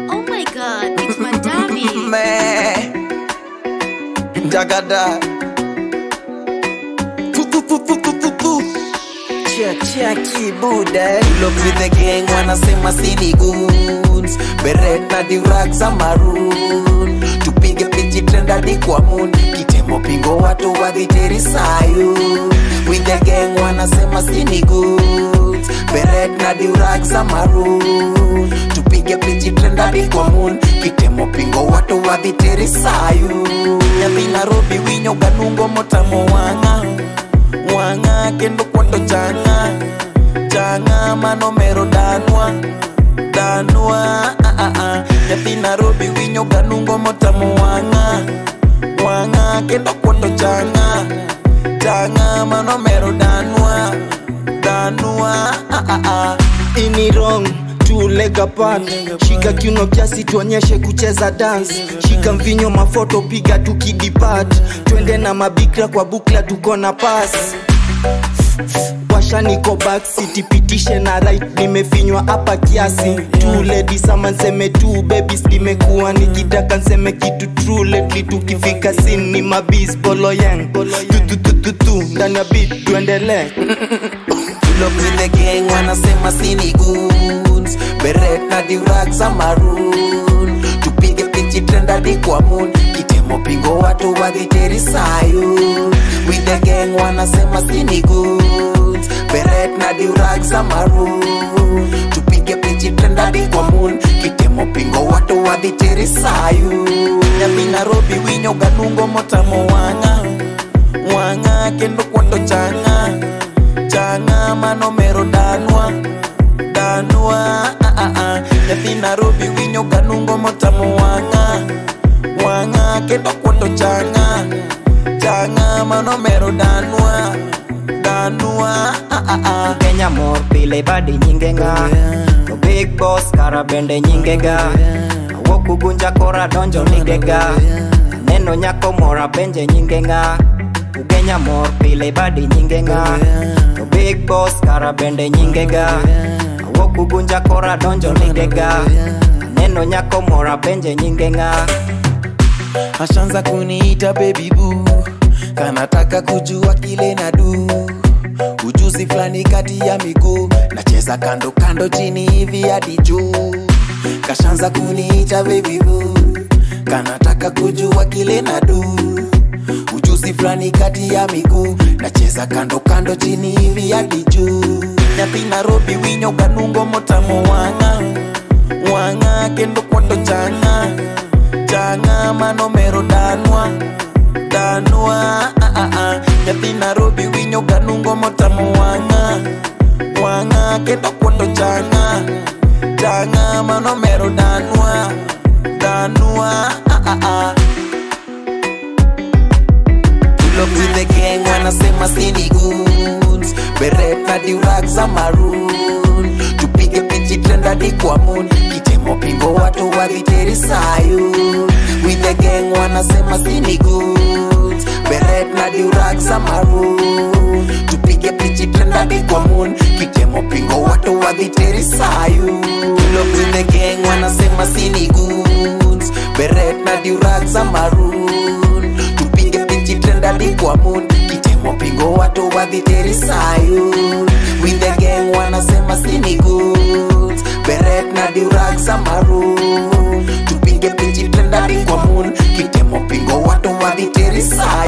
Oh my god, it's Madami. Man, Dagada. Tu, tu, tu, tu, tu, tu, tu. Check, check, kibuda. Look with the gang wanasema sini goons. Beret na dirak za maroon. Tupige pichi trend hadi kwa moon. Kitemo pingo watu wadhitiri sayun. With the gang wanasema sini goons. Beret na dirak za maroon. Tupige pichi trend hadi kwa moon. Kitemo pingo watu wadhitiri sayun. Nyathi Nairobi winyo ganungo motamo wanga wanga kendo kwando changa changa manomero danwa danwa ah, ah, ah. nyathi Nairobi winyo ganungo motamo wanga wanga kendo kwando changa changa manomero danwa danwa ah, ah, ah. ini wrong two leg apart shika kiuno kiasi tuonyeshe kucheza dance shika mvinyo mafoto piga tukidipat twende na mabikra kwa bukla tuko na pas washa niko backseat pitishe na right nimefinywa hapa kiasi two ladies ama nseme two babies limekuwa nikitaka nseme kitu true lately tukifika sin ni mabis boloyeng tututututu ndani ya beat tuendelee Look with the gang wanasema sini goons Beret na dirak za maroon Tupige pichi trend hadi kwa moon Kitemo pingo watu wadhitiri sayun With the gang wanasema sini goons Beret na dirak za maroon Tupige pichi trend hadi kwa moon Kitemo pingo watu wadhitiri sayun Nyathi Nairobi winyo ganungo motamo wanga Wanga kendo kwando changa changa manomero danwa danwa ah, ah, ah. nyathi Nairobi winyo ganungo motamo wanga wanga kendo kwando changa changa manomero danwa danwa ah, ah, ah. kenya mor pile badi nyingenga to big boss kara bende nyingega awuok ugunja kora donjo ligega neno nyako mora benje nyingenga ugenya mor pile badi nyingenga to big boss kara bende nyingega awuok ugunja kora donjo ligega neno nyako mora benje nyingenga ashanza kuniita baby boo kanataka kujua kile na du ujuzi fulani kati ya miguu nacheza kando kando chini hivi hadi juu kashanza kuniita baby boo kanataka kujua kile na du ujuzi fulani kati ya miguu nacheza kando kando chini hivi hadi juu nyathi Nairobi winyo ganungo motamo wanga wanga kendo kwando changa changa manomero danwa danwa ah, ah, ah. nyathi Nairobi winyo ganungo motamo wanga wanga kendo kwando changa changa manomero danwa danwa ah, ah, ah. Look with the gang wanasema sini goons Beret na dirak za maroon Tupige pichi trend hadi kwa moon Kitemo pingo watu wadhitiri sayun With the gang wanasema sini goons Beret na dirak za maroon Tupige pichi trend hadi kwa moon Kitemo pingo watu wadhitiri sayun Look with the gang wanasema sini goons Beret na dirak za maroon Tupige pichi trend hadi kwa moon Kitemo pingo watu wadhitiri sayun With the gang wanasema sini goods Beret na dirak za maroon Tupige pichi trend hadi kwa moon Kitemo pingo watu wadhitiri sayun